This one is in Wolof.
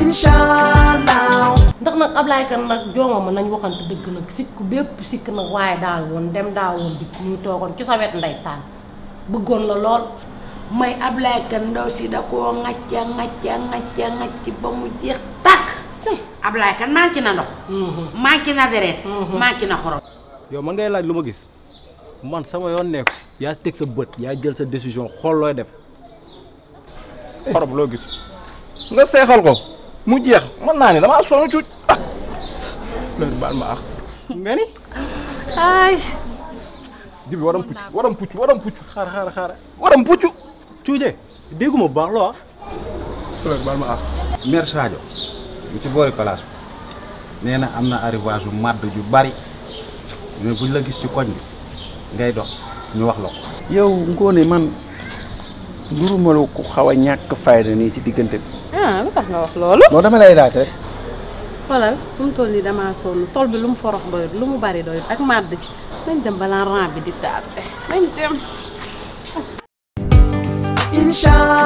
inshallah ndax nag Ablaye kan nag jooma ma nañ waxante dëgg nag sikk bépp sikk nag waaye daal woon dem daa woon dikk muy toogoon ci sa wet ndeysaan bëggoon la lool may Ablaye kan ndaw si da koo ŋacca ŋacca ŋacca ŋacc ba mu jeex tàkk Ablaye kan manqué na ndox manqué na deret manqué na xorom yow man ngay laaj lu ma gis man sama yoon nekku si yaa teg sa bët yaa jël sa décision xool looy def xorom loo gis nga seexal ko mu jeex mën naa ne damaa sonn cuuj ah loolu baal ma ax nga ni ay jibi waram pucc waram pucc waram pucc xaar xaar xaar waram pucc cuuje dégguma bu baax loo ah loolu baal ma ax mère Sadio bu ci boori place bi nee na am na arrivage yu màdd yu bari mais buñ la gis ci koñ bi ngay dox ñu wax la ko. yow ngoone man nduruma la ku xaw a ñàkk fayda nii ci diggante bi ah lu tax nga wax loolu. non dama lay laaj rek xoolal fu mu toll nii damaa sonn tool bi lu mu forox doyut lu mu bari doyut ak màdd ci nañ dem balaa rang bi di tardé nañ dem. inshallah